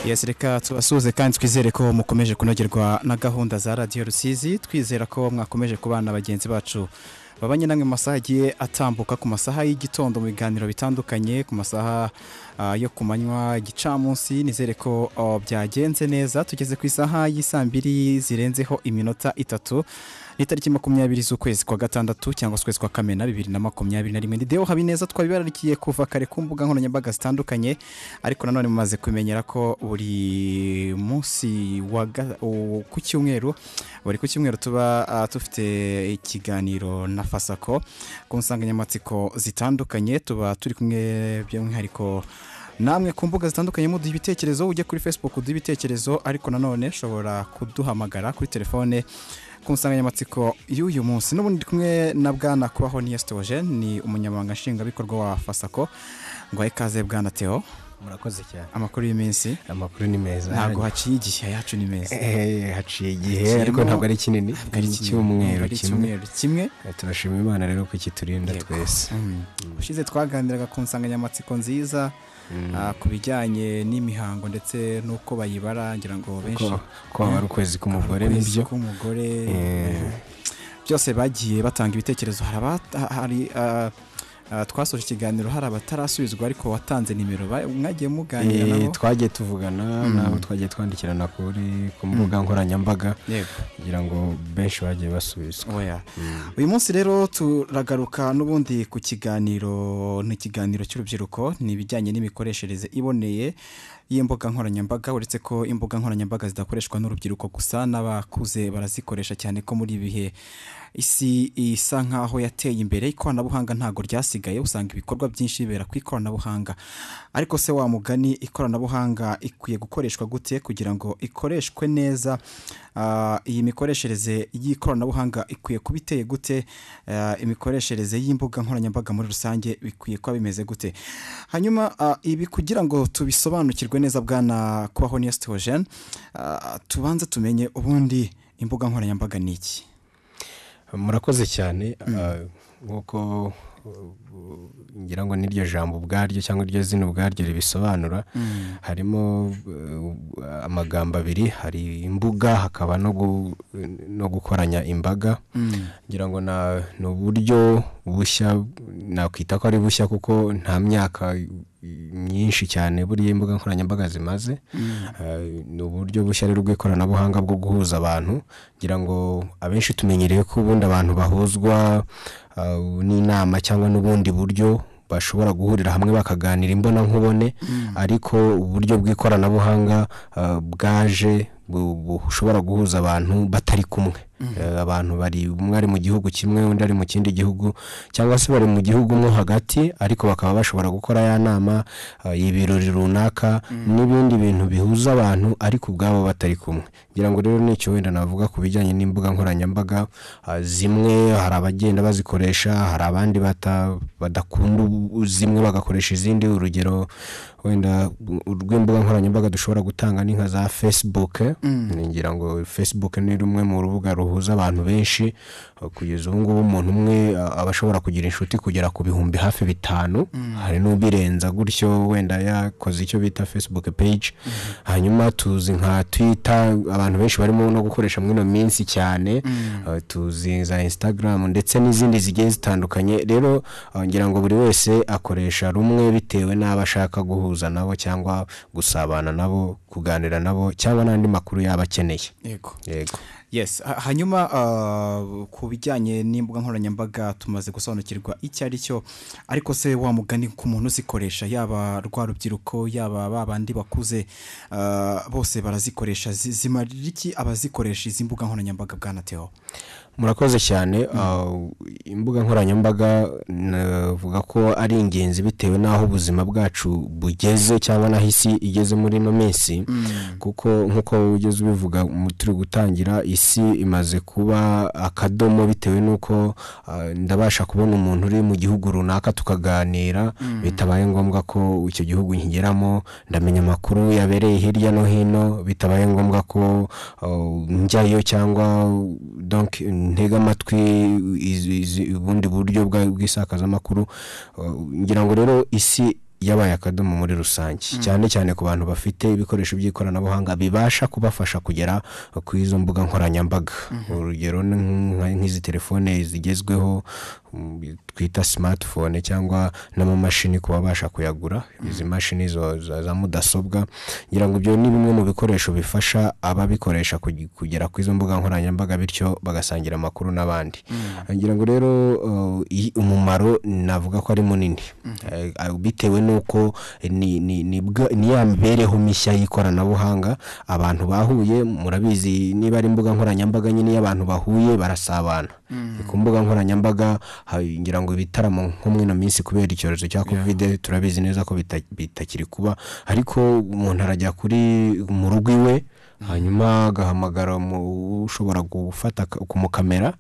yesi reka tubasuhuze kandi twizere ko mukomeje kunogerwa na gahunda za radiyo rusizi twizera ko mwakomeje kubana bagenzi bacu babanye namwe mu masaha agiye atambuka ku masaha y'igitondo mu biganiro bitandukanye ku masaha yo ku manywa igicamunsi nizere ko byagenze neza tugeze ku isaha y'isambiri zirenzeho iminota itatu ni itariki makumyabiri z'ukwezi kwa gatandatu cyangwa ukwezi kwa kamena bibiri na makumyabiri na rimwe nideho habineza twabibararikiye kuva kare ku mbuga nkoranyambaga zitandukanye ariko nanone mumaze kumenyera ko buri munsi ku cyumweru buri ku cyumweru tuba dufite ikiganiro na fasako ku nsanganyamatsiko zitandukanye tuba turi kumwe by'umwihariko namwe ku mbuga zitandukanye muduha ibitekerezo ujya kuri facebook uduha ibitekerezo ariko nanone ushobora kuduhamagara kuri telefone ku nsanganyamatsiko y'uyu munsi n'ubundi kumwe na bwana kubaho niyo sitoje ni umunyamabanga nshingwabikorwa wa fasako ngo ikaze bwana teo murakoze cyane amakuru y'iminsi amakuru ni meza ntabwo haciye igihe yacu ni meza haciye igihe ariko ntabwo ari kinini ari icyumweru kimwe kimwe turashima imana rero ko kiturinda twese ushize twaganiraga ku nsanganyamatsiko nziza ku bijyanye n'imihango ndetse n'uko bayibara ngira ngo benshi ko haba ari ukwezi k'umugore nibyo k'umugore byose bagiye batanga ibitekerezo hari twasoje ikiganiro hari abatarasubizwa ariko watanze nimero mwagiye muganira nabo twagiye tuvugana nabo twagiye twandikirana kuri ku mbuga nkoranyambaga kugira ngo benshi bagiye basubizwa uyu munsi rero turagaruka n'ubundi ku kiganiro ni ikiganiro cy'urubyiruko ni ibijyanye n'imikoreshereze iboneye y'imbuga nkoranyambaga uretse ko imbuga nkoranyambaga zidakoreshwa n'urubyiruko gusa n'abakuze barazikoresha cyane ko muri ibi bihe isi isa nkaho yateye imbere ikoranabuhanga ntabwo ryasigaye usanga ibikorwa byinshi bibera ku ikoranabuhanga ariko se wa mugani ikoranabuhanga ikwiye gukoreshwa gute kugira ngo ikoreshwe neza iyi mikoreshereze y'ikoranabuhanga ikwiye kuba iteye gute imikoreshereze y'imbuga nkoranyambaga muri rusange bikwiye kuba bimeze gute hanyuma ibi kugira ngo tubisobanukirwe neza bwana kubaho niyo sitoje tubanze tumenye ubundi imbuga nkoranyambaga ni iki murakoze cyane nk'uko ngira ngo n'iryo jambo ubwaryo cyangwa iryo zina ubwaryo ribisobanura harimo amagambo abiri hari imbuga hakaba no gukoranya imbaga ngira ngo ni uburyo bushya nakwita ko ari bushya kuko nta myaka myinshi cyane buriya imbuga nkoranyambaga zimaze ni uburyo bushya rero bw'ikoranabuhanga bwo guhuza abantu ngira ngo abenshi tumenyereye ko ubundi abantu bahuzwa n'inama cyangwa n'ubundi buryo bashobora guhurira hamwe bakaganira imbonankubone ariko uburyo bw'ikoranabuhanga bwaje bushobora guhuza abantu batari kumwe abantu bari umwe ari mu gihugu kimwe undi ari mu kindi gihugu cyangwa se bari mu gihugu mo hagati ariko bakaba bashobora gukora ya nama ibirori runaka n'ibindi bintu bihuza abantu ariko ubwabo batari kumwe ngira ngo rero n'icyo wenda navuga ku bijyanye n'imbuga nkoranyambaga zimwe hari abagenda bazikoresha hari abandi badakunda zimwe bagakoresha izindi urugero wenda rw'imbuga nkoranyambaga dushobora gutanga ni nka za fesibuke ngira ngo fesibuke ni rumwe mu rubuga ruhuza abantu benshi kugeza ubu ngubu umuntu umwe aba ashobora kugira inshuti kugera ku bihumbi hafi bitanu hari n'ubirenza gutyo wenda yakoze icyo bita fesibuke peji hanyuma tuzi nka twita abantu benshi barimo no gukoresha muri ino minsi cyane tuzi za insitagaramu ndetse n'izindi zigiye zitandukanye rero ngira ngo buri wese akoresha rumwe bitewe n'abo ashaka guhuza guhuza nabo cyangwa gusabana nabo kuganira nabo cyangwa n'andi makuru yaba akeneye yego yes hanyuma ku bijyanye n'imbuga nkoranyambaga tumaze gusobanukirwa icyo ari cyo ariko se wa mugani ku muntu uzikoresha yaba rwa rubyiruko yaba ba bandi bakuze bose barazikoresha zimarira iki abazikoresha izi mbuga nkoranyambaga bwanateho murakoze cyane imbuga nkoranyambaga navuga ko ari ingenzi bitewe n'aho ubuzima bwacu bugeze cyangwa n'aho isi igeze muri ino minsi kuko nk'uko ugeze ubivuga turi gutangira isi imaze kuba akadomo bitewe n'uko ndabasha kubona umuntu uri mu gihugu runaka tukaganira bitabaye ngombwa ko icyo gihugu nkigeramo ndamenya amakuru yabereye hirya no hino bitabaye ngombwa ko njyayo cyangwa ntega amatwi ubundi buryo bw'isakazamakuru ngira ngo rero isi yabaye akadomo muri rusange cyane cyane ku bantu bafite ibikoresho by'ikoranabuhanga bibasha kubafasha kugera ku izo mbuga nkoranyambaga urugero ni nk- nk'izi telefone zigezweho mm, twita simatifone cyangwa n'amamashini ku babasha kuyagura izi mashini zo- za za mudasobwa ngira ngo ibyo ni bimwe mu bikoresho bifasha ababikoresha kugi- kugera ku izo mbuga nkoranyambaga bityo bagasangira amakuru n'abandi ngira ngo rero uh, i- umumaro navuga ko ari munini Eh, ah, bitewe n'uko ni ni- ni bwa- ni ya mibereho mishya y'ikoranabuhanga abantu bahuye murabizi niba ari imbuga nkoranyambaga nyine iyo abantu bahuye barasabana Ni ku mbuga nkoranyambaga ha- ngira ngo ibitaramo nko muri ino minsi kubera icyorezo cya kovide turabizi neza ko bita- bitakiri kuba ariko umuntu arajya kuri mu rugo iwe hanyuma agahamagara mu- ushobora gufata ka- kumukamera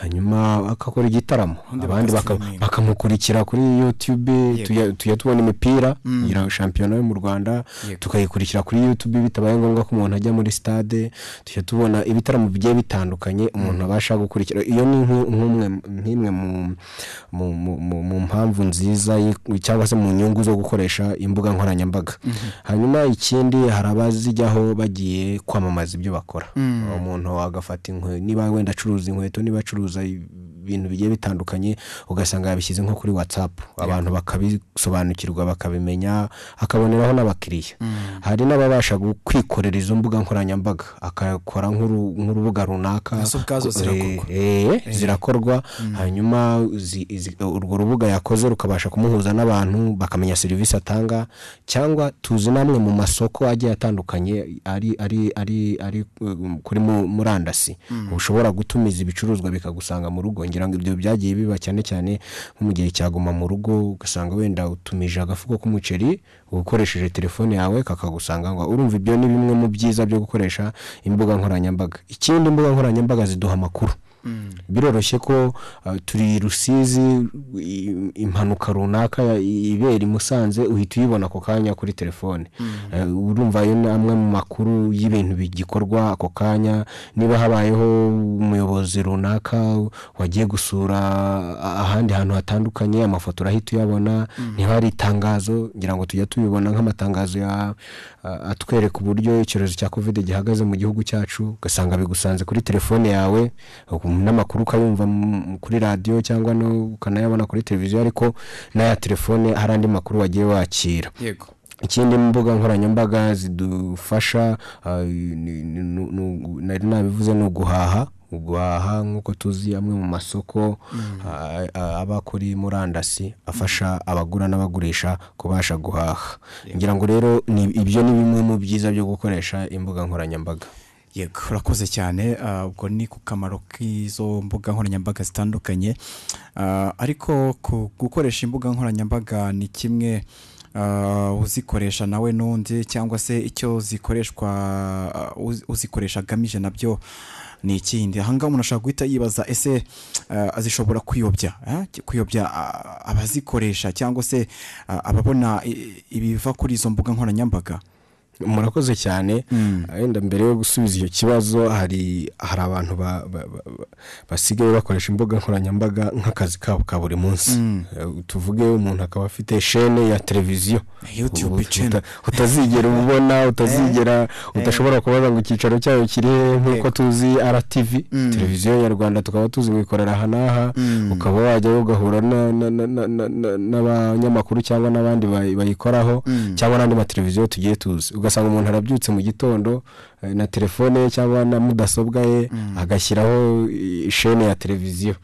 hanyuma akakora igitaramo abandi baka- bakastreaminga. bakamukurikira kuri youtube tuya- tujya tubona imipira ngira shampiyona yo mu rwanda Yego. tukayikurikira kuri youtube bitabaye ngombwa ko umuntu ajya muri stade tujya tubona ibitaramo bigiye bitandukanye umuntu abasha gukurikira iyo ni nk- nk'umwe nk'imwe mu- mu- mu- mu- mu mpamvu nziza yi- cyangwa se mu nyungu zo gukoresha imbuga nkoranyambaga hanyuma ikindi hari abazijyaho bagiye kwamamaza ibyo bakora umuntu agafata inkweto niba wenda acuruza inkweto niba acuruza ibintu bigiye bitandukanye ugasanga yabishyize nko kuri watsapu abantu bakabisobanukirwa bakabimenya akaboneraho n'abakiriya hari n'ababasha gu- kwikorera izo mbuga nkoranyambaga akakora nk'uru- nk'urubuga runaka Nazo ubwazo Eh, zirakorwa. eh, zirakorwa hanyuma zi- izi- urwo rubuga yakoze rukabasha kumuhuza n'abantu bakamenya serivisi atanga cyangwa tuzi n'amwe mu masoko agiye atandukanye ari ari ari ari um, kuri mu- murandasi ushobora gutumiza ibicuruzwa bikagusanga mu rugo ngira ngo ibyo byagiye biba cyane cyane nko mu gihe cyaguma mu rugo ugasanga wenda utumije agafuko k'umuceri ukoresheje telefone yawe kakagusanga ngo urumva ibyo ni bimwe mu byiza byo gukoresha imbuga nkoranyambaga ikindi imbuga nkoranyambaga ziduha amakuru biroroshye ko uh, turi rusizi i- impanuka runaka ya- i- ibera i musanze uhita uyibona ako kanya kuri telefone Uh, urumva ayo ni amwe mu makuru y'ibintu bigikorwa ako kanya niba habayeho umuyobozi runaka wagiye gusura a- ahandi hantu hatandukanye amafoto urahita uyabona niba hari itangazo ngira ngo tujya tubibona nk'amatangazo ya uh, atwereka uburyo icyorezo cya covid gihagaze mu gihugu cyacu ugasanga bigusanze kuri telefone yawe ukum- n'amakuru ukayumva mu- kuri radiyo cyangwa no ukanayabona kuri televiziyo ariko n'aya telefone hari andi makuru wagiye wakira yego ikindi imbuga nkoranyambaga zidufasha ah, ni- ni- nu- nu- nari nabivuze ni uguhaha guhaha nk'uko tuzi amwe mu masoko ah, ah, aba kuri murandasi afasha abagura n'abagurisha kubasha guhaha ngira ngo rero ni- ibyo ni bimwe mu byiza byo gukoresha imbuga nkoranyambaga yego urakoze cyane ah, ubwo ni ku kamaro k'izo mbuga nkoranyambaga zitandukanye Ah, ariko ku- gukoresha imbuga nkoranyambaga ni kimwe ah, uzikoresha nawe n'undi cyangwa se icyo zikoreshwa ah, uz- uzikoresha agamije nabyo ni ikindi ahangaha umuntu ashobora guhita yibaza ese ah, zishobora kwiyobya eh? kwiyobya ah, abazikoresha cyangwa se ah, ababona i- ibiva kuri izo mbuga nkoranyambaga murakoze cyane wenda mbere yo gusubiza icyo kibazo hari hari abantu ba- ba- ba- ba- basigaye bakoresha imbuga nkoranyambaga nk'akazi kabo ka buri munsi Eh, tuvuge umuntu akaba afite shene ya televiziyo YouTube Ubu- channel. uta- utazigera ubona utazigera udashobora kubaza ngo icyicaro cyayo kiri hehe nk'uko tuzi RTV televiziyo ya Rwanda tukaba tuzi ngo ikorera aha n'aha ukaba wajyayo ugahura na- na- na- na- na- na- n'abanyamakuru cyangwa n'abandi bayi- bayikoraho cyangwa n'andi mateleviziyo tugiye tuzi ugasanga umuntu arabyutse mu gitondo eh, na telefone ye cyangwa na mudasobwa ye agashyiraho i- shene ya televiziyo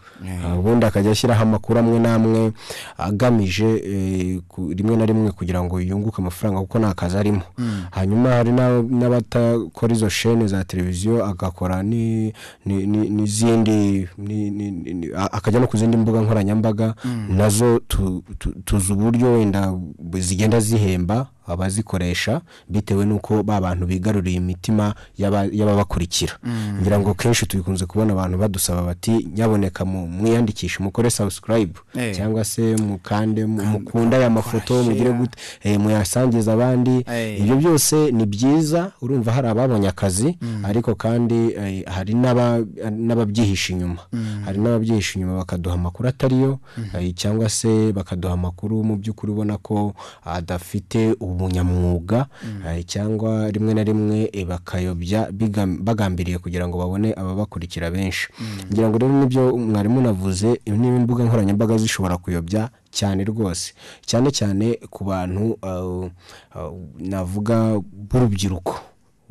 Ah, ubundi akajya ashyiraho amakuru amwe n'amwe agamije eh, ku- rimwe na rimwe kugira ngo yunguke amafaranga kuko nta kazi arimo hanyuma hari n'ab- n'abatakora izo shene za televiziyo agakora ni- ni- ni- n'izindi ni- ni- ni- ni- a- akajya no ku zindi mbuga nkoranyambaga nazo tu- tu- tuzi uburyo wenda zigenda zihemba abazikoresha bitewe n'uko ba bantu bigaruriye imitima y'aba- y'ababakurikira ngira ngo kenshi tubikunze kubona abantu badusaba bati nyaboneka mu- mwiyandikishe mukore subscribe Eh. cyangwa se mukande mu- mukunda aya mafoto mugire share. gute eh, muyasangiza abandi Eh. ibyo byose ni byiza urumva hari ababonye akazi ariko kandi eh, hari n'aba- n'ababyihisha inyuma hari n'ababyihisha inyuma bakaduha amakuru atariyo eh, cyangwa se bakaduha amakuru mu by'ukuri ubona ko adafite ubunyamwuga eh, cyangwa rimwe na rimwe eh, bakayobya bigam- bagambiriye kugira ngo babone ababakurikira benshi ngira ngo rero n'ibyo mwarimu navuze niba imbuga nkoranyambaga zishobora kuyobya cyane rwose cyane cyane ku bantu uh, uh, navuga b'urubyiruko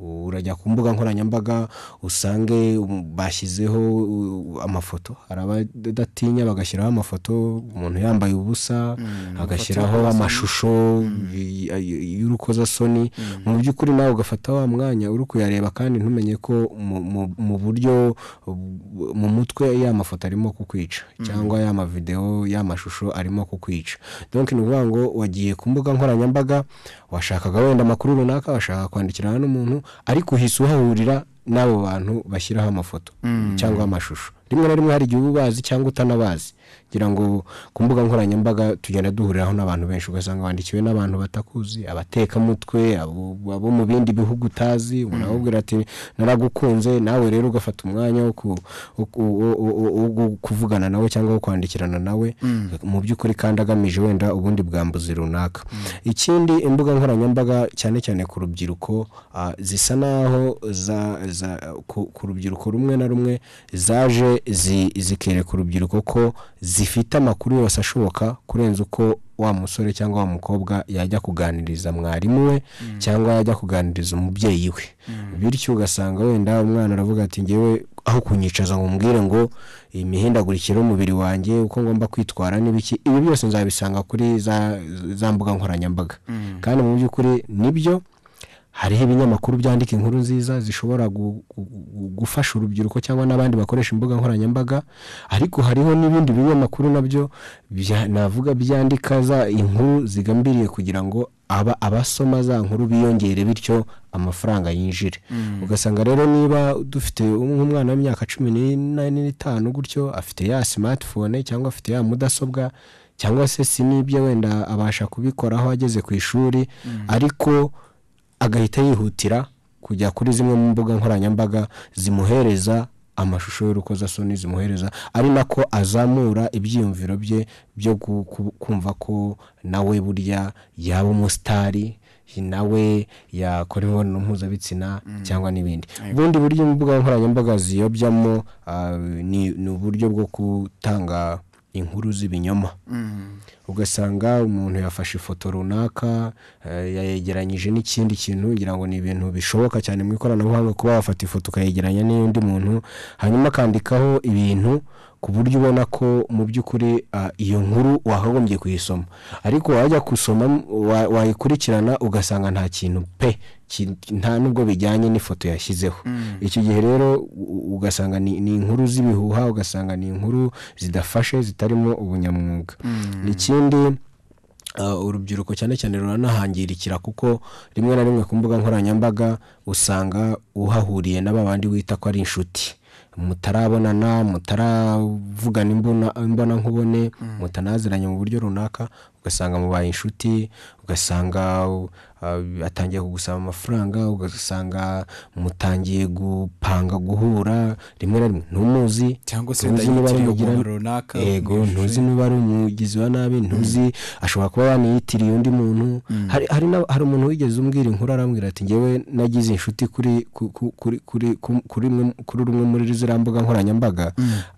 urajya ku mbuga nkoranyambaga usange um, bashyizeho uh, amafoto hari abadatinya bagashyiraho amafoto umuntu yambaye ubusa agashyiraho amashusho y- y- y'urukozasoni mu by'ukuri nawe ugafata wa mwanya uri kuyareba kandi ntumenye ko mu- mu- mu buryo bu- mu mutwe ya mafoto arimo kukwica cyangwa ya mavidewo ya mashusho arimo kukwica donc ni ukuvuga ngo wagiye ku mbuga nkoranyambaga washakaga wenda amakuru runaka washaka kwandikirana n'umuntu ariko uhise uhahurira n'abo bantu bashyiraho amafoto cyangwa amashusho rimwe na rimwe hari igihe uba ubazi cyangwa utanabazi ngira ngo ku mbuga nkoranyambaga tugenda duhuriraho n'abantu benshi ugasanga wandikiwe n'abantu batakuzi abatekamutwe abo abo mu bindi bihugu utazi uramubwira ati naragukunze nawe rero ugafata umwanya wo ku- wo ku- wo- wo- wo- wo gu- kuvugana nawe cyangwa wo kwandikirana nawe mu by'ukuri kandi agamije wenda ubundi bwambuzi runaka ikindi imbuga nkoranyambaga cyane cyane ku rubyiruko ah, zisa naho za- za- ku- ku rubyiruko rumwe na rumwe zaje zi- zikereka urubyiruko ko zifite amakuru yose ashoboka kurenza uko wa musore cyangwa wa mukobwa yajya kuganiriza mwarimu we cyangwa yajya kuganiriza umubyeyi we bityo ugasanga wenda umwana aravuga ati ngewe aho kunyicaza ngo mbwire ngo iyi mihindagurikire y'umubiri wanjye uko ngomba kwitwara n'ibiki ibi byose nzabisanga kuri za, za mbuga nkoranyambaga kandi mu by'ukuri nibyo hariho ibinyamakuru byandika inkuru nziza zishobora gu- gu- gu- gufasha urubyiruko cyangwa n'abandi bakoresha imbuga nkoranyambaga ariko hariho n'ibindi binyamakuru nabyo bya- navuga byandika za inkuru zigambiriye kugira ngo aba abasoma za nkuru biyongere bityo amafaranga yinjire ugasanga rero niba dufite nk'umwana w'imyaka cumi n'ine n'itanu gutyo afite ya smartphone cyangwa afite ya mudasobwa cyangwa se si n'ibyo wenda abasha kubikoraho ageze ku ishuri ariko agahita yihutira kujya kuri zimwe mu mbuga nkoranyambaga zimuhereza amashusho y'urukozasoni zimuhereza ari nako azamura ibyiyumviro bye byo gu- ku- kumva ko nawe burya yaba umusitari nawe yakora imibonano mpuzabitsina cyangwa n'ibindi ubundi buryo imbuga nkoranyambaga ziyobyamo ah, ni ni uburyo bwo gutanga inkuru z'ibinyoma ugasanga umuntu yafashe ifoto runaka eh, yayegeranyije n'ikindi kintu ngira ngo ni ibintu bishoboka cyane mu ikoranabuhanga kuba wafata ifoto ukayegeranya n'iy'undi muntu hanyuma akandikaho ibintu ku buryo ubona ko mu by'ukuri ah, iyo nkuru wakagombye kuyisoma ariko wajya gusoma wa- wayikurikirana ugasanga nta kintu pe ki- nta nubwo bijyanye n'ifoto yashyizeho icyo gihe rero u- ugasanga ni ni inkuru z'ibihuha ugasanga ni inkuru zidafashe zitarimo ubunyamwuga ikindi uh, urubyiruko cyane cyane ruranahangirikira kuko rimwe na rimwe ku mbuga nkoranyambaga usanga uhahuriye n'aba bandi wita ko ari inshuti mutarabonana mutaravugana imbona imbona nkubone mutanaziranye mu buryo runaka ugasanga mubaye inshuti ugasanga uh, atangiye kugusaba amafaranga ugasanga mutangiye gupanga guhura rimwe na rimwe ntumuzi cyangwa se ntuzi wenda niba ari yitiriye umugirana- umuntu runaka yego ntuzi niba ari umugizi wa nabi ntuzi ashobora kuba yaniyitiriye undi muntu hari hari n'ab- hari umuntu wigeze umbwira inkuru arambwira ati ngewe nagize inshuti kuri ku- ku- kuri kuri ku- kuri imwe- kuri rumwe muri ziriya mbuga nkoranyambaga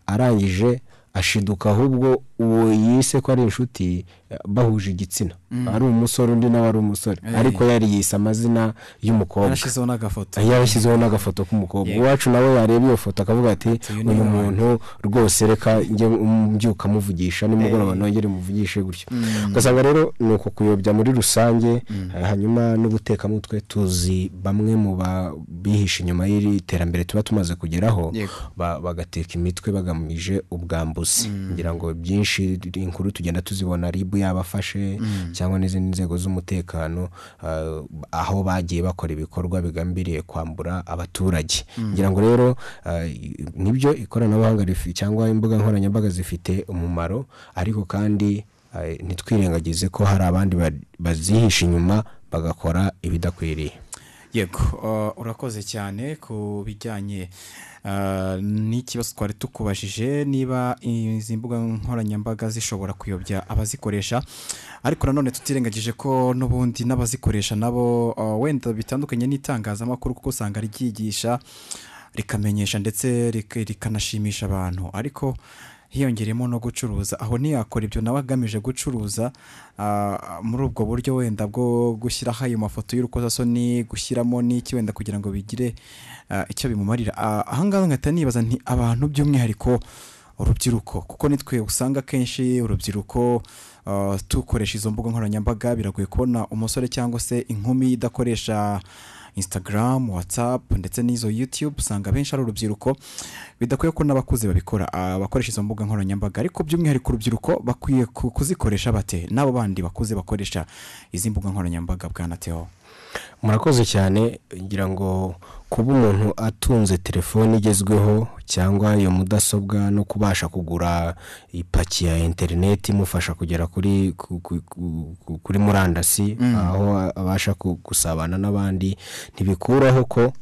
arangije ashiduka ahubwo uwo yise ko ari inshuti eh, bahuje igitsina ari umusore undi nawe ari umusore ariko yari yise amazina y'umukobwa yarashyizeho n'agafoto yarashyizeho n'agafoto k'umukobwa iwacu nawe yareba iyo foto akavuga ati uyu ni uyu uwanjye." muntu rwose reka njye mbyuka muvugisha nimugoroba nongere muvugishe gutyo ugasanga rero ni uko kuyobya muri rusange eh, hanyuma n'ubutekamutwe tuzi bamwe mu ba- bihishe inyuma y'iri terambere tuba tumaze kugeraho Yego. ba- bagateka imitwe bagamije ubwambuzi ngira ngo byinshi inkuru tugenda tuzibona ribu yabafashe cyangwa n'izindi nzego z'umutekano ah, aho bagiye bakora ibikorwa bigambiriye kwambura abaturage ngira ngo rero ah, i- nibyo ikoranabuhanga rifi- cyangwa imbuga nkoranyambaga zifite umumaro ariko kandi ah, ntitwirengagize ko hari abandi ba- bazihisha inyuma bagakora ibidakwiriye yego uh, urakoze cyane ku bijyanye uh, n'ikibazo twari tukubajije niba izi mbuga nkoranyambaga zishobora kuyobya abazikoresha ariko nanone tutirengagije ko n'ubundi n'abazikoresha nabo uh, wenda bitandukanye n'itangazamakuru kuko usanga ryigisha rikamenyesha ndetse rik- rikanashimisha abantu ariko hiyongeremo no gucuruza aho ntiyakora ibyo nawe agamije gucuruza ah, muri ubwo buryo wenda bwo gushyiraho ayo mafoto y'urukozasoni gushyiramo n'iki wenda kugira ngo bigire ah, icyo bimumarira Ah, ahangaha ngahita nibaza nti abantu by'umwihariko urubyiruko kuko nitwe usanga akenshi urubyiruko ah, tukoresha izo mbuga nkoranyambaga biragoye kubona umusore cyangwa se inkumi idakoresha instagram whatsapp ndetse n'izo youtube usanga benshi ari urubyiruko bidakwiye ko n'abakuze babikora ah, abakoresha izo mbuga nkoranyambaga ariko by'umwihariko urubyiruko bakwiye ku- kuzikoresha bate n'abo bandi bakuze bakoresha izi mbuga nkoranyambaga bwanateho murakoze cyane ngira ngo kuba umuntu atunze telefone igezweho cyangwa iyo mudasobwa no kubasha kugura ipaki ya interineti imufasha kugera kuri ku- ku- ku- ku- kuri murandasi aho abasha ku- gusabana n'abandi ntibikuraho ko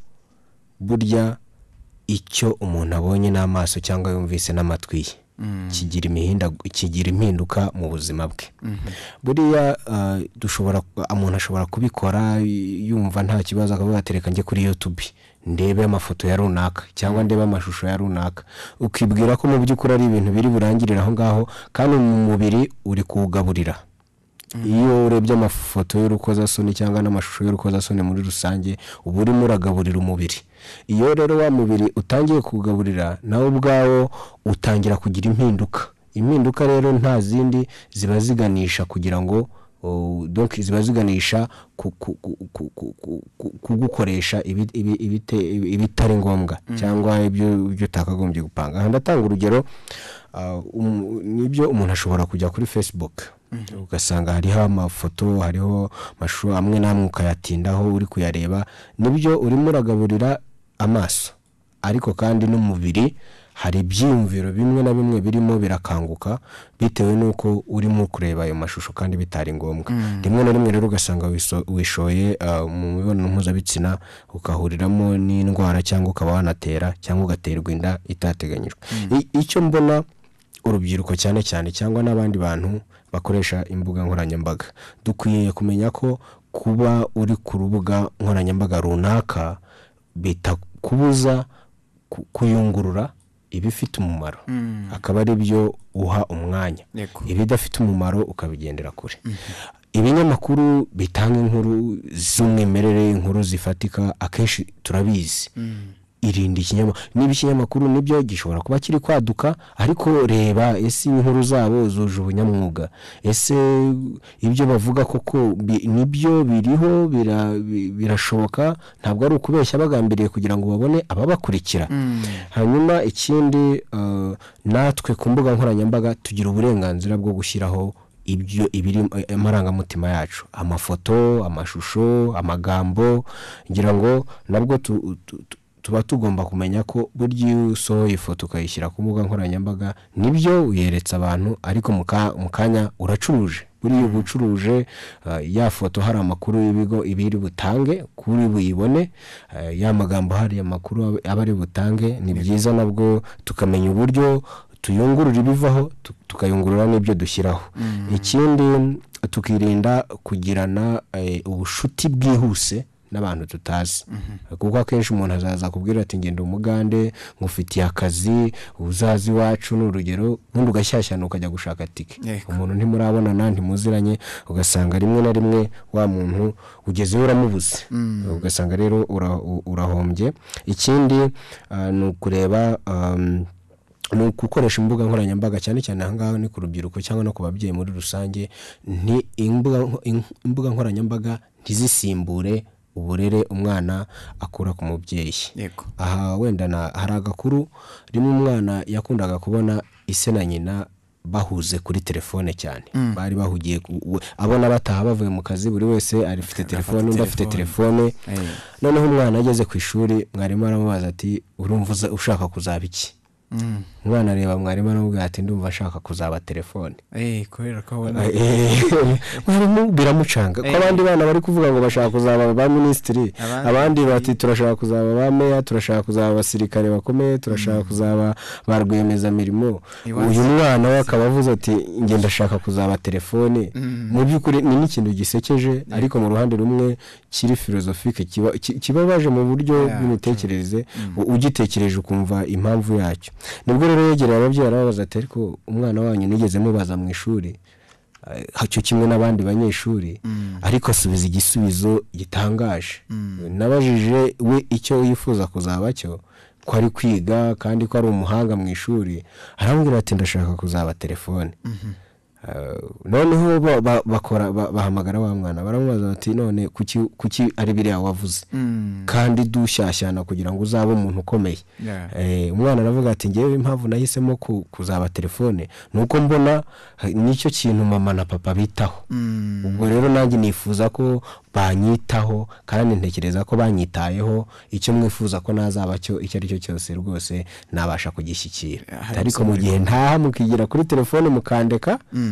burya icyo umuntu abonye n'amaso cyangwa yumvise n'amatwi ye kigira imihinda- kigira impinduka mu buzima bwe buriya ah, dushobora umuntu ashobora kubikora y- yumva nta kibazo akavuga ati reka njye kuri youtube ndebe amafoto ya runaka cyangwa ndebe amashusho ya runaka ukibwira ko mu by'ukuri ari ibintu biri burangirire aho ngaho kandi mu mubiri uri kuwugaburira iyo urebye amafoto y'urukozasoni cyangwa n'amashusho y'urukozasoni muri rusange uba urimo uragaburira umubiri iyo rero wa mubiri utangiye kugaburira nawe ubwawo utangira kugira impinduka impinduka rero nta zindi ziba ziganisha kugira ngo o, donc ziba ziganisha ku- ku- ku- ku- ku- ku- ku- kugukoresha ibi- ibi- ibite- ibi- ibitari ngombwa cyangwa ibyo ibyo utakagombye gupanga aha ndatanga urugero ah, um- nibyo umuntu ashobora kujya kuri facebook ugasanga hariho amafoto hariho amashusho amwe n'amwe ukayatindaho uri kuyareba nibyo urimo uragaburira amaso ariko kandi n'umubiri hari ibyiyumviro bimwe na bimwe birimo birakanguka bitewe n'uko urimo kureba ayo mashusho kandi bitari ngombwa rimwe na rimwe rero ugasanga wiso- wishoye ah, mu mibonano mpuzabitsina ukahuriramo n'indwara cyangwa ukaba wanatera cyangwa ugaterwa inda itateganyijwe I- icyo mbona urubyiruko cyane cyane cyangwa n'abandi bantu bakoresha imbuga nkoranyambaga dukwiye kumenya ko kuba uri ku rubuga nkoranyambaga runaka bitakubuza ku- kuyungurura ibifite umumaro akaba ari byo uha umwanya Yego. ibidafite umumaro ukabigendera kure ibinyamakuru bitanga inkuru z'umwimerere inkuru zifatika akenshi turabizi irinde ikinyamakuru niba ikinyamakuru nibyo gishobora kuba kiri kwaduka ariko reba ese inkuru zabo zuje ubunyamwuga ese ibyo bavuga koko bi- nibyo biriho bira- bi- birashoboka ntabwo ari ukubeshya bagambiriye kugira ngo babone ababakurikira hanyuma ikindi eh, natwe ku mbuga nkoranyambaga tugira uburenganzira bwo gushyiraho ibyo ibiri amarangamutima yacu amafoto amashusho amagambo ngira ngo nabwo tu- tu- tu- tuba tugomba kumenya ko burya iyo usohoye ifoto ukayishyira ku mbuga nkoranyambaga nibyo uyeretse abantu ariko mu ka- mu kanya uracuruje buriya uba ucuruje ah, ya foto hari amakuru y'ibigo ibiri butange kuri buyibone ah, ya magambo hari amakuru aba- aba ari butange ni byiza nabwo tukamenya uburyo tuyungurura ibivaho tu- tukayungurura n'ibyo dushyiraho ikindi tukirinda kugirana eh, ubushuti bwihuse n'abantu tutazi kuko akenshi umuntu azaza akubwira ati ngenda umugande nkufitiye akazi uzazi iwacu ni urugero ubundi ugashyashyana ukajya gushaka tike Yego. umuntu ntimurabonana ntimuziranye ugasanga rimwe na rimwe wa muntu ugezeyo uramubuze ugasanga rero ura- u- urahombye ikindi ah, ni ukureba am, ni ugukoresha imbuga nkoranyambaga cyane cyane ahangaha ni ku rubyiruko cyangwa no ku babyeyi muri rusange nti imbuga, in- imbuga nkoranyambaga ntizisimbure uburere umwana akura ku mubyeyi yego aha wenda na hari agakuru rimwe umwana yakundaga kubona ise na nyina bahuze kuri telefone cyane bari bahugiye ku- we- abona bataha bavuye mu kazi buri wese arifite telefone undi afite telefone Eh. noneho umwana ageze ku ishuri mwarimu aramubaza ati urumva uza- ushaka kuzaba iki Mm. umwana areba mwarimu aramubwira ati ndumva ashaka kuzaba telefone Eh, kubera ko abona mwarimu biramucanga ko abandi bana bari kuvuga ngo bashaka kuzaba ba minisitiri Abandi- abandi bati turashaka kuzaba ba meya turashaka kuzaba abasirikare bakomeye turashaka kuzaba ba rwiyemezamirimo Iwacu. uyu mwana we akaba avuze ati njye ndashaka kuzaba telefone mu by'ukuri ni n'ikintu gisekeje ariko mu ruhande rumwe kiri filozofike kiba- ki- kibabaje mu buryo Yeah, bw'imitekerereze u- ugitekereje ukumva impamvu yacyo nibwo rero yegereye ababyeyi arababaza ati ariko umwana wanyu nigeze mubaza mu ishuri eh, cyo kimwe n'abandi banyeshuri ariko asubiza igisubizo gitangaje nabajije we icyo yifuza kuzaba cyo ko ari kwiga kandi ko ari umuhanga mu ishuri arambwira ati ndashaka kuzaba telefone Eh, noneho ba- ba- bakora ba- bahamagara wa mwana baramubaza bati none kuki kuki ari biriya wavuze Mm. kandi dushyashyana kugira ngo uzabe umuntu ukomeye Yeah. Eh, umwana aravuga ati ngewe impamvu nahisemo ku- kuzaba telefone ni uko mbona eh, nicyo kintu mama na papa bitaho Mm. ubwo rero nanjye nifuza ko banyitaho kandi ntekereza ko banyitayeho icyo mwifuza ko nazaba cyo icyo ari cyo cyose rwose nabasha kugishyikira Hari ariko mu gihe ntaha mukigira kuri telefone mukandeka Mm.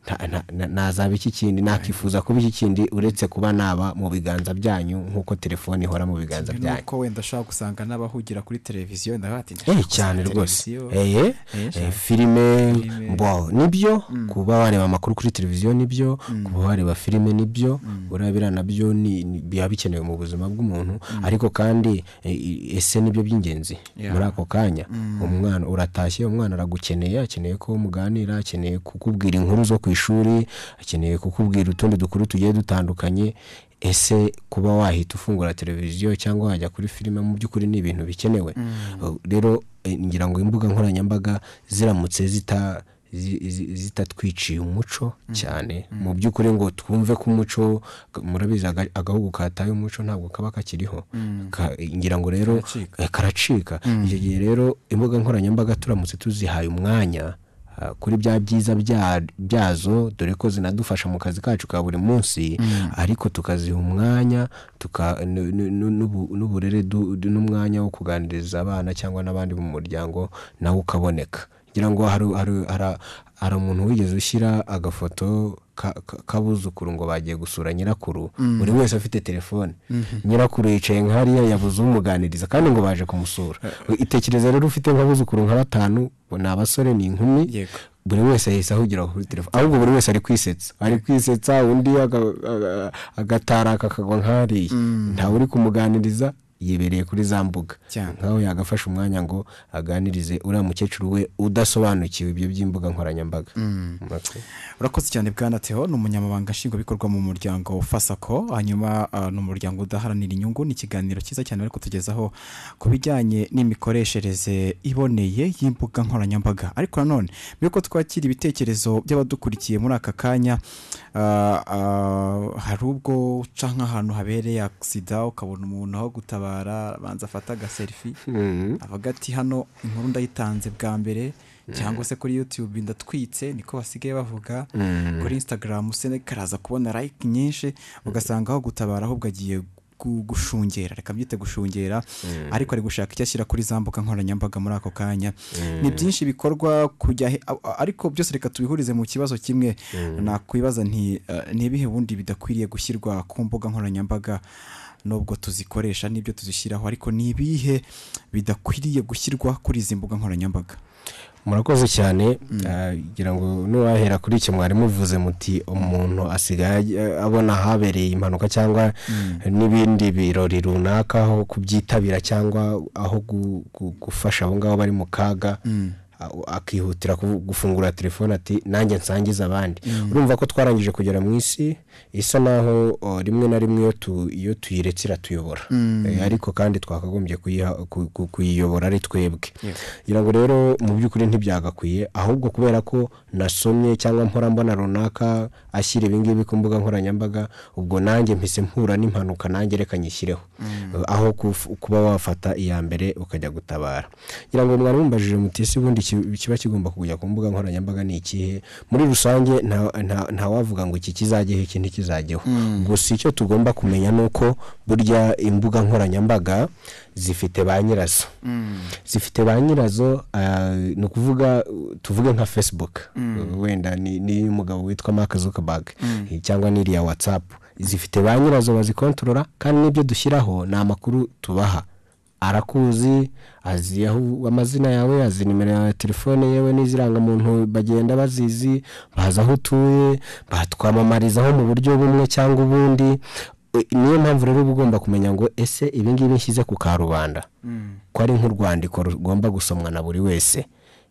nta- nta- na- nazaba iki kindi nakifuza kuba iki kindi uretse kuba naba mu biganza byanyu nk'uko telefone ihora mu biganza byanyu nuko wenda ashobora gusanga n'abahugira kuri televiziyo ndavuga ati Eh, ndashaka cyane kuzaba rwose televiziyo. eye Eh, eh, filime Filime. bo nibyo kuba wareba amakuru kuri televiziyo nibyo kuba wareba filime nibyo buriya biriya nabyo ni- ni- biba bikenewe mu buzima bw'umuntu ariko kandi eh, ese nibyo by'ingenzi Yeah. muri ako kanya umwana uratashye umwana aragukeneye akeneye ko muganira akeneye kukubwira inkuru zo ku ishuri akeneye kukubwira utundi dukuru tugiye dutandukanye ese kuba wahita ufungura televiziyo cyangwa wajya kuri filime mu by'ukuri ni ibintu bikenewe Uh, rero eh, ngira ngo imbuga nkoranyambaga ziramutse zita zi- zi- zitatwiciye umuco cyane mu by'ukuri ngo twumve ko umuco murabizi aga- agahugu kataye umuco ntabwo kaba kakiriho Ka- ngira ngo rero Karacika. eh, karacika icyo gihe rero imbuga nkoranyambaga turamutse tuzihaye umwanya ah, kuri bya byiza bya- byazo dore ko zinadufasha mu kazi kacu ka buri munsi ariko tukaziha umwanya tuka- nu- nu- nu- n'ubu- n'uburere du- du- n'umwanya wo kuganiriza abana cyangwa n'abandi mu muryango nawe ukaboneka ngira ngo hari hari- hari- hari umuntu wigeze ushyira agafoto ka- ka- k'abuzukuru ngo bagiye gusura nyirakuru buri wese afite telefone nyirakuru yicaye nka hariya yabuze umuganiriza kandi ngo baje kumusura itekereza rero ufite nk'abuzukuru nka batanu bo ni abasore ni inkumi Yego. buri wese yahise ahugira kuri telefone ahubwo buri wese ari kwisetsa ari kwisetsa undi aga- aga- agataraka akagwa nk'ariya ntawe uri kumuganiriza yibereye kuri za mbuga Cyane. nkaho yagafashe umwanya ngo aganirize uriya mukecuru we udasobanukiwe ibyo by'imbuga nkoranyambaga Okay. urakoze cyane bwana teho ni umunyamabanga nshingwabikorwa mu muryango fasako hanyuma ah, ni umuryango udaharanira inyungu ni ikiganiro cyiza cyane bari kutugezaho ku bijyanye n'imikoreshereze iboneye y'imbuga nkoranyambaga ariko nanone mbere yuko twakira ibitekerezo by'abadukurikiye muri aka kanya ah, ah, hari ubwo uca nk'ahantu habereye agisida ukabona umuntu aho gutabara abanza afata agaserifi avuga ati hano inkuru ndayitanze bwa mbere cyangwa se kuri yutube ndatwitse niko basigaye bavuga kuri instagram se karaza kubona like nyinshi ugasanga aho gutabara ahubwo agiye gu- gushungera reka mbyite gushungera ariko ari gushaka icyo ashyira kuri za mbuga nkoranyambaga muri ako kanya ni byinshi bikorwa kujya he- a- a- ariko byose reka tubihurize mu kibazo kimwe nakwibaza nti eh, ni ibihe bundi bidakwiriye gushyirwa ku mbuga nkoranyambaga nubwo tuzikoresha n'ibyo tuzishyiraho ariko ni ibihe bidakwiriye gushyirwa kuri izi mbuga nkoranyambaga murakoze cyane Ah, ngira ngo n'uwahera kuri icyo mwari muvuze muti umuntu asigaye ajya- abona ahabereye impanuka cyangwa n'ibindi birori runaka aho kubyitabira cyangwa aho gu- gu- gufasha abo ngabo bari mu kaga a- akihutira kuvu- gufungura telefone ati nanjye nsangize abandi urumva ko twarangije kugera mu isi isa naho o, rimwe na rimwe iyo tu- iyo tuyiretse iratuyobora Eh, ariko kandi twakagombye kuyiha- ku- ku- kuyiyobora ari twebwe ngira ngo rero mu by'ukuri ntibyagakwiye ahubwo kubera ko nasomye cyangwa mpora mbona runaka ashyira ibingibi ku mbuga nkoranyambaga ubwo nanjye mpise mpura n'impanuka nanjye reka nyishyireho aho kuf- kuba wafata iya mbere ukajya gutabara ngira ngo mwari mumbajije muti ese ubundi iki ki- kiba kigomba kujya ku mbuga nkoranyambaga ni ikihe muri rusange nta- nta- ntawavuga ngo iki kizajyeho iki ntikizajyeho gusa icyo tugomba kumenya ni uko burya imbuga nkoranyambaga zifite ba nyirazo zifite ba nyirazo ah, ni ukuvuga uh, tuvuge nka facebook Uh, wenda ni ni umugabo witwa mark zuckerberg Eh, cyangwa n'iriya whatsapp zifite ba nyirazo bazikontorora kandi n'ibyo dushyiraho ni amakuru tubaha arakuzi azi aho amazina yawe azi nimero yawe ya telefone yewe n'izirangamuntu bagenda bazizi bazi aho utuye batwamamarizaho mu buryo bumwe cyangwa ubundi Eh, niyo mpamvu rero uba ugomba kumenya ngo ese ibi ngibi nshyize ku karubanda ko ari nk'urwandiko rugomba gusomwa na buri wese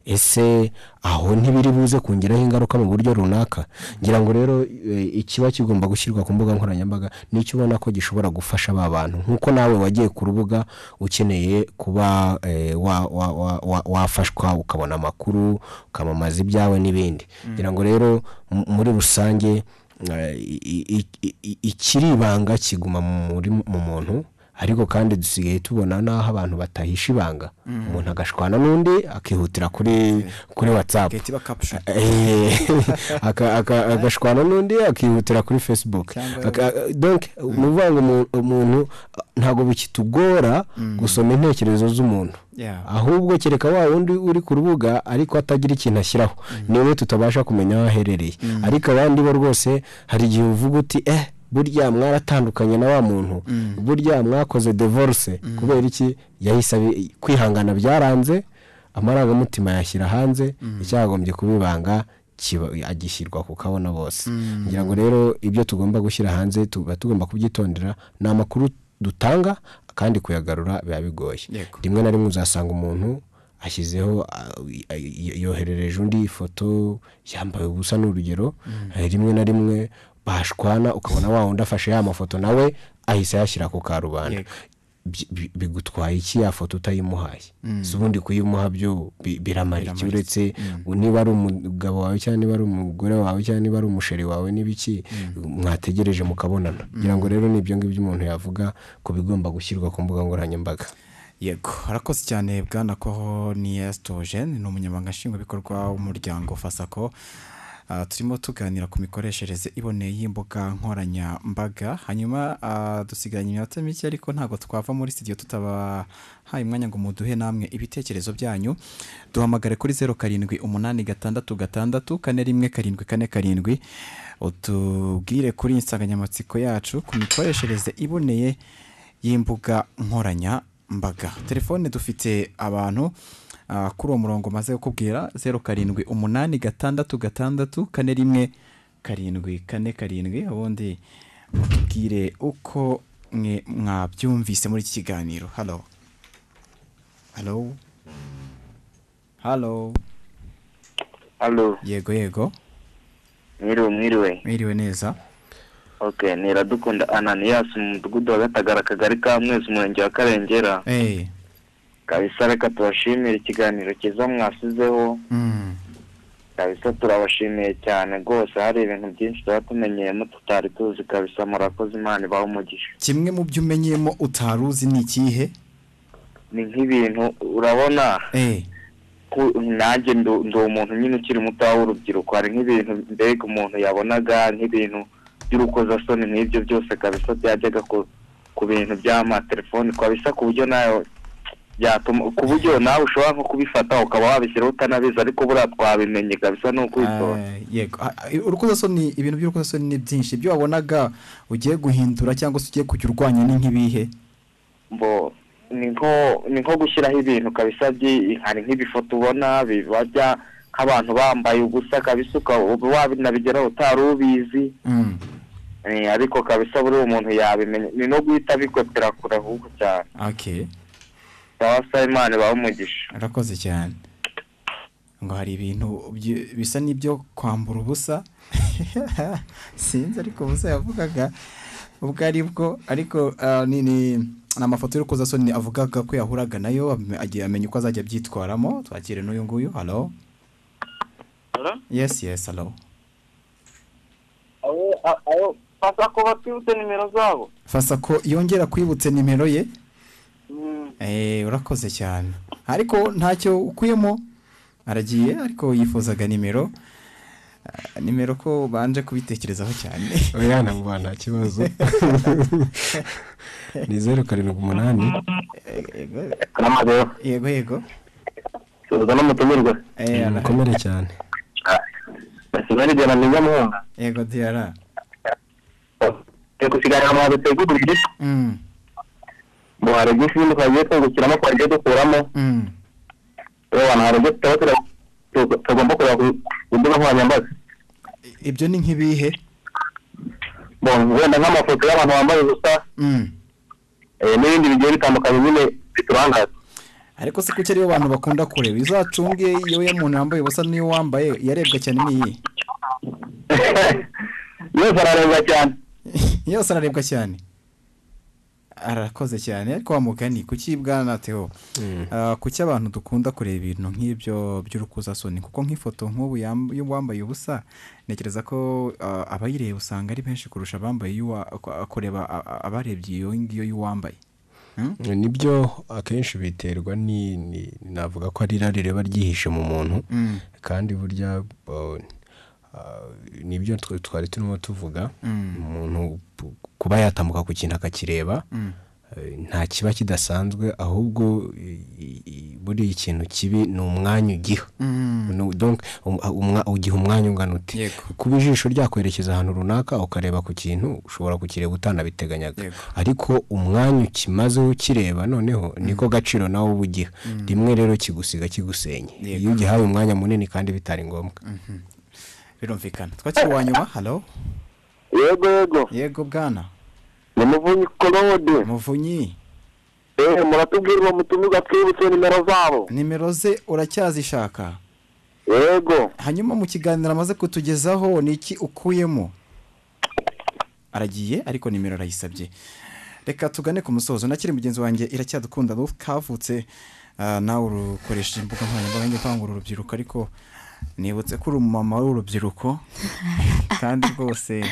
ese aho ntibiri buze kongeraho ingaruka mu buryo runaka ngira ngo rero eh, ikiba kigomba gushyirwa ku mbuga nkoranyambaga nicyo ubona ko gishobora gufasha ba bantu nk'uko nawe wagiye ku rubuga ukeneye kuba eh, wa- wa- wa- wa- wafashwa ukabona amakuru ukamamaza ibyawe n'ibindi ngira ngo rero m- muri rusange eh, i- i- i- i- ikiri ibanga kiguma muri mu muntu ariko kandi dusigaye tubona n'aho abantu batahisha ibanga umuntu agashwana n'undi akihutira kuri kuri whatsapp gahita iba caption Eh, aka- aka- agashwana n'undi akihutira kuri facebook Cyangwa- Aka- donc ni ukuvuga ngo umu- umuntu ntabwo bikitugora gusoma intekerezo z'umuntu Yeah. ahubwo kereka wa wundi uri ku rubuga ariko atagira ikintu ashyiraho niwe tutabasha kumenya aho aherereye ariko abandi bo rwose hari igihe uvuga uti eh burya mwaratandukanye na wa muntu burya mwakoze divorce kubera iki yahise abi- kwihangana byaranze amarangamutima yashyira hanze icyagombye kuba ibanga kiba- agishyirwa ku kabona bose ngira ngo rero ibyo tugomba gushyira hanze tuba tugomba kubyitondera ni amakuru dutanga kandi kuyagarura biba bigoye Yego. rimwe na rimwe uzasanga umuntu ashyizeho ah, y- yoherereje undi ifoto yambaye ubusa ni urugero eh, rimwe na rimwe bashwana ukabona wa wundi afashe ya mafoto nawe ahise ayashyira ku karubanda Yego. Bi- bi- bigutwaye iki ya foto utayimuhaye si ubundi kuyimuha byo bi- biramara iki uretse niba ari umugabo wawe cyangwa niba ari umugore wawe cyangwa niba ari umusheri wawe n'ibiki mwategereje mukabonana kugira ngo rero ni ibyo ngibyo umuntu yavuga ku bigomba gushyirwa ku mbuga nkoranyambaga yego harakoze cyane bwana koho ni esitogene ni umunyamabanga nshingwabikorwa w'umuryango fasako Ah, turimo tuganira ku mikoreshereze iboneye y'imbuga nkoranyambaga hanyuma ah, dusigaranye iminota mike ariko ntabwo twava muri studio tutabahaye umwanya ngo muduhe namwe ibitekerezo byanyu duhamagare kuri zeru karindwi umunani gatandatu gatandatu kane rimwe karindwi kane karindwi utubwire kuri insanganyamatsiko yacu ku mikoreshereze iboneye y'imbuga nkoranyambaga telefone dufite abantu ah, kuri uwo murongo maze kukubwira zeru karindwi umunani gatandatu gatandatu kane rimwe karindwi kane karindwi ubundi mutubwire uko mwe mwabyumvise muri iki kiganiro halo halo halo Halo, yego yego mwiriwe mwiriwe. mwiriwe neza Okay, ni Iradukunda Ananias mu mudugudu wa Gatagara akagari ka Mwezi umurenge wa Karengera. eee Kabisa reka tubashimire ikiganiro cyiza mwasizeho. Kabisa turabashimiye cyane rwose hari ibintu byinshi tuba tumenyeyemo tutari tuzi kabisa murakoze Imana ibahe umugisha. kimwe mu byo umenyemo utari uzi ni ikihe Ni nk'ibintu urabona eee ko nanjye ndu- ndi umuntu nyine ukiri muto w'urubyiruko hari nk'ibintu mbega umuntu yabonaga nk'ibintu by'urukozasoni nk'ibyo byose kabisa byajyaga ku- ku bintu by'amatelefoni kabisa ku buryo nawe byatuma ku buryo nawe ushobora nko kubifata ukaba wabishyiraho utanabizi ariko buriya twabimenye kabisa ni ukwitora Eh, yego Ah, ah, urukozasoni ibintu by'urukozasoni ni byinshi ibyo wabonaga ugiye guhindura cyangwa se ugiye kujya urwanya ni nk'ibihe bo ni nko ni nko gushyiraho ibintu kabisa byi- hari nk'ibifoto ubona biba bya- nk'abantu bambaye ubusa kabisa ukaba uba wabinabigeraho utari ubizi Mm. Eh, ariko kabisa buri umuntu yabimenya ni no guhita abikopera kure ahubwo cyane okay cyangwa se imana ibaha umugisha arakoze cyane ngo hari ibintu byi- bisa n'ibyo kwambura ubusa sinzi ariko ubusa yavugaga ubwo ari bwo ariko ah, ni ni- ni amafoto y'urukozasoni avugaga ko yahuraga nayo am- agiye amenya uko azajya abyitwaramo twakire n'uyu nguyu halo yes yes halo fasa ko batwibutse nimero zabo fasa ko yongera kwibutse nimero ye Eh, urakoze cyane ariko ntacyo ukuyemo aragiye ariko yifuzaga nimero Ah, nimero ko banje kubitekerezaho cyane oya ntabwo nta kibazo ni zeru karindwi umunani Yego, kanamaguru yego yego tuza n'umutumirwa Eh, ara- mukomere cyane basigaye rigera mwiza muhunga yego diyara turi kusigarira mu hantu twegugurire Mm, mu hari byinshi bindi twagiye twungukiramo twagiye dukuramo mm. rero abantu hari ibyo tutaba tura- tu- tugomba kureba ku mbuga nkoranyambaga I- ibyo ni nk'ibihe bon wenda nk'amafoto y'abantu bambaye ubusa Mm. eh, n'ibindi bigiye bitandukanye nyine biturangaza ariko se kuki aribo bantu bakunda kureba izacunge iyo ya muntu yambaye ubusa niyo wambaye yarebwa cyane n'iyi yose ararebwa cyane yose ararebwa cyane arakoze cyane ariko wa mugani kuki bwana teho Ah, kuki abantu dukunda kureba ibintu nk'ibyo by'urukozasoni kuko nk'ifoto nk'ubu yam- y'uwambaye ubusa ntekereza ko ah, abayireba usanga ari benshi kurusha abambaye iy'uwa- ku- kureba a- a- abarebye iyo ngiyo y'uwambaye Hmm? nibyo akenshi biterwa ni ni- navuga ko ari irari riba ryihishe mu muntu Mm. kandi burya uh, uh, nibyo twe- twari turimo tuvuga umuntu p- kuba yatambuka ku kintu akakireba eh, nta kiba kidasanzwe ahubwo i- i- i- buriya ikintu kibi ni umwanya ugiha Mm. No, donc, um- umwa- ugiha umwanya ungana uti Yego. kuba ijisho ryakwerekeza ahantu runaka ukareba ku kintu ushobora kukireba utanabiteganyaga Yego. ariko umwanya ukimazeho ukireba noneho niko gaciro nawe uba ugiha rimwe rero kigusiga kigusenye Yego. iyo ugihaye umwanya munini kandi bitari ngombwa birumvikana twakiri uwa nyuma halo yego yego yego bwana ni muvunyi korode muvunyi eh muratubwira uwo mutumirwa twibutse nimero zabo nimero ze uracyazishaka yego hanyuma mu kiganiro amaze kutugezaho ni iki ukuyemo aragiye ariko nimero arayisabye reka tugane ku musozo nakiri mugenzi wanjye iracyadukunda Ruth kavutse ah, nawe urukoresha imbuga nkoranyambaga njye kwanga urubyiruko ariko nibutse ko uri umumama w'urubyiruko kandi rwose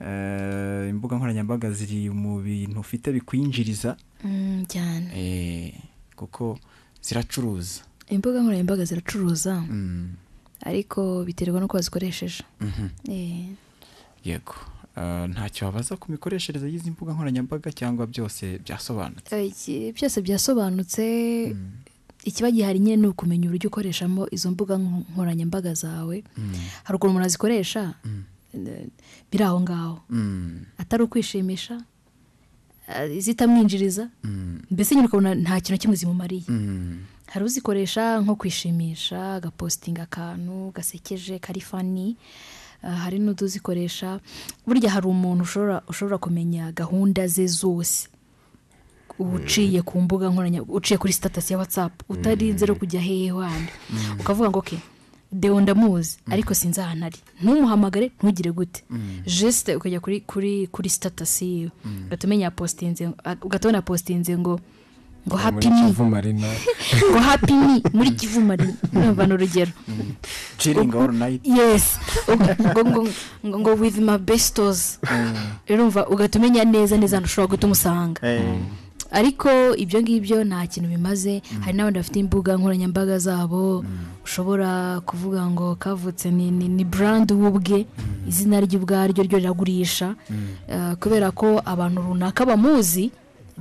eh, imbuga nkoranyambaga ziri mu bintu ufite bikwinjiriza Mm, cyane eh, kuko ziracuruza imbuga nkoranyambaga ziracuruza Mm, ariko biterwa n'uko wazikoresheje mhm. Eh, yego Ah, ntacyo wabaza ku mikoreshereze y'izi mbuga nkoranyambaga cyangwa byose byasobanutse eh, iki- byose byasobanutse ikiba gihari nyine ni ukumenya uburyo ukoreshamo izo mbuga nko- nkoranyambaga zawe hari ukuntu umuntu azikoresha eh, biri aho ngaho Mm, atari ukwishimisha eh, zitamwinjiriza mbese nyine ukabona nta kintu na kimwe zimumariye mm, hari uzikoresha nko kwishimisha agapositinga akantu gasekeje kari fani Ah, hari n'utuzikoresha burya hari umuntu ushobora ushobora kumenya gahunda ze zose uciye ku mbuga nkoranyambaga uciye kuri sitatasi ya watsapu utarinze no kujya hehe handi ukavuga ngo ke deo ndamuzi ariko sinzi ahantu ari ntumuhamagare ntugire gute jesite ukajya kuri kuri kuri sitatasi yiwe ugahita umenya yapositinze ugahita ubona yapositinze ngo ngo hapi muri ni kivu marina ngo hapi ni muri kivuma numva ni urugero chilling all night yesi ngo ngo ngo ngo with my bestos rero umva ugahita umenya neza neza ahantu ushobora guhita umusanga Eh, ariko ibyo ngibyo nta kintu bimaze hari n'abandi bafite imbuga nkoranyambaga zabo ushobora kuvuga ngo kavutse ni ni ni brand we ubwe izina rye ubwaryo ryo riragurisha Eh, kubera ko abantu runaka bamuzi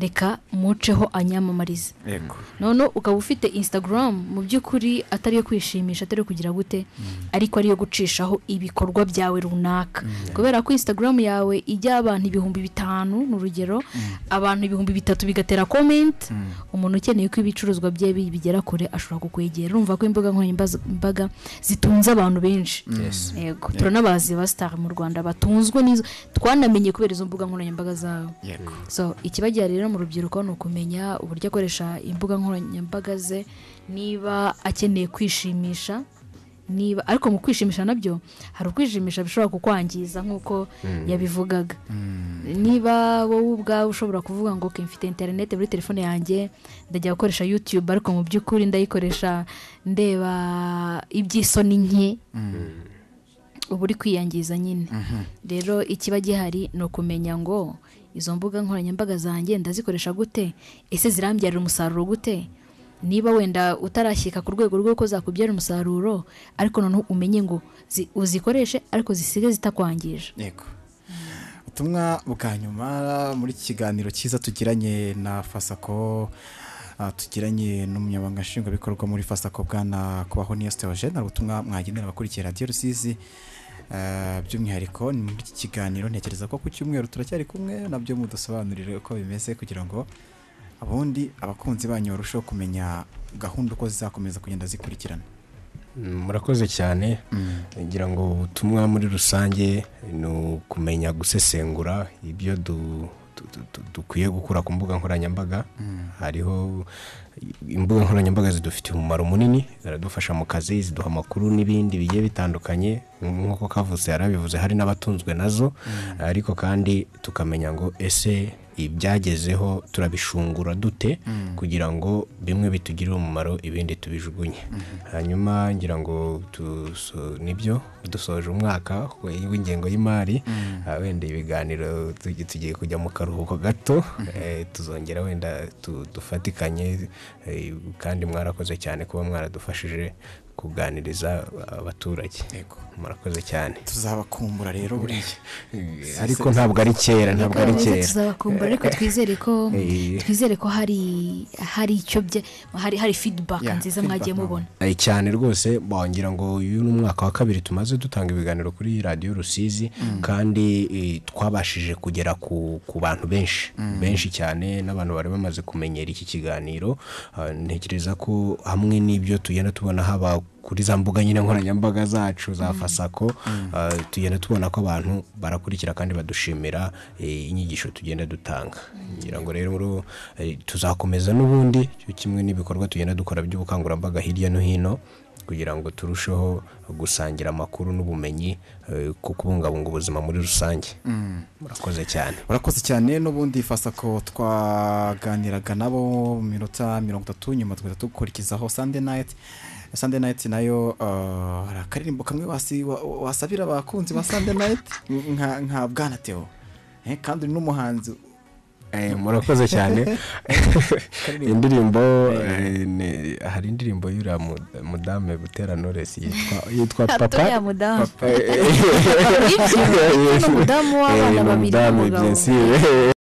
reka muceho anyamamarize yego none ukaba ufite instagram mu by'ukuri atari iyo kwishimisha atari iyo kugira gute ariko ari iyo gucishaho ibikorwa byawe runaka kubera ko instagram yawe ijya abantu ibihumbi bitanu ni urugero abantu ibihumbi bitatu bigatera comment umuntu ukeneye ko ibicuruzwa bye bi- bigera kure ashobora kukwegera urumva ko imbuga nkoranyambaga zitunze abantu benshi yego turanabazi ba star mu rwanda batunzwe n'izo twanamenye kubera izo mbuga nkoranyambaga zawe yego so ikibajya rero mu rubyiruko ni ukumenya uburyo akoresha imbuga nkoranyambaga ze niba akeneye kwishimisha niba ariko mu kwishimisha nabyo hari ukwishimisha bishobora kukwangiza nk'uko yabivugaga niba wowe ubwawe ushobora kuvuga ngo "Okay, mfite interineti muri telefone yanjye ndajya gukoresha yutube ariko mu by'ukuri ndayikoresha ndeba iby'isoni nke uba uri kwiyangiza nyine rero ikiba gihari ni ukumenya ngo izo mbuga nkoranyambaga zanjye ndazikoresha gute ese zirambyarira umusaruro gute niba wenda utarashyika ku rwego rw'uko zakubyara umusaruro ariko noneho umenye ngo zi- uzikoreshe ariko zisige zitakwangije yego ubutumwa bwa nyuma muri iki kiganiro cyiza tugiranye na fasako ah, tugiranye n'umunyamabanga nshingwabikorwa muri fasako bwana kubaho niyo sitewaje ni ubutumwa mwagenera abakurikiye radiyo rusizi Ah, by'umwihariko ni muri iki kiganiro ntekereza ko ku cyumweru turacyari kumwe nabyo mudusobanurire uko bimeze kugira ngo abundi abakunzi banyu barusheho kumenya gahunda uko zizakomeza kugenda zikurikirana Mm, murakoze cyane ngira ngo ubutumwa muri rusange ni ukumenya gusesengura ibyo du- du- du- du- dukwiye gukura ku mbuga nkoranyambaga hariho imbuga nkoranyambaga zidufitiye umumaro munini ziradufasha mu kazi ziduha amakuru n'ibindi bigiye bitandukanye nk'uko kavutse yarabivuze hari n'abatunzwe nazo ariko kandi tukamenya ngo ese ibyagezeho turabishungura dute kugira ngo bimwe bitugirire umumaro ibindi tubijugunye hanyuma ngira ngo tuso- nibyo dusoje umwaka we- w'ingengo y'imari ah, wenda ibiganiro tugi- tugiye kujya mu karuhuko gato eh, tuzongera wenda tu- dufatikanye eh, kandi mwarakoze cyane kuba mwaradufashije kuganiriza abaturage Yego. murakoze cyane tuzabakumbura rero buriya ariko ntabwo ari kera ntabwo ari Neza kera tuzabakumbura ariko twizere ko Eh. twizere ko hari hari icyo bye hari hari feedback Yeah, nziza feedback mwagiye mubona Eh, cyane rwose bongira ngo uyu ni umwaka wa kabiri tumaze dutanga ibiganiro kuri radiyo rusizi kandi eh, twabashije kugera ku, ku bantu benshi benshi cyane n'abantu bari bamaze kumenyera iki kiganiro Ah, ntekereza ko hamwe n'ibyo tugenda tubona haba kuri za mbuga nyine nkoranyambaga zacu za fasako ah, tugenda tubona ko abantu barakurikira kandi badushimira eh, inyigisho tugenda dutanga ngira ngo rero uru- eh, tuzakomeza n'ubundi cyo kimwe n'ibikorwa tugenda dukora by'ubukangurambaga hirya no hino kugira ngo turusheho gusangira amakuru n'ubumenyi eh, ku kubungabunga ubuzima muri rusange murakoze cyane urakoze cyane n'ubundi fasako twaganiraga nabo mu minota mirongo itatu nyuma tugahita dukurikizaho sande nayiti sande nayiti nayo ah, hari akaririmbo kamwe wasi- wa- wasabira abakunzi ba sande nayiti nka nka bwana teo Eh, kandi uri n'umuhanzi Eh, murakoze cyane indirimbo eh, ni- hari indirimbo y'uriya mu- mudame butera noresi yitwa yitwa papa atoya mudamu Eh, eh, Ibyo, eh, ni umudamu w'abana eh, ni babiri umudamu, n'umugabo. bien sûr.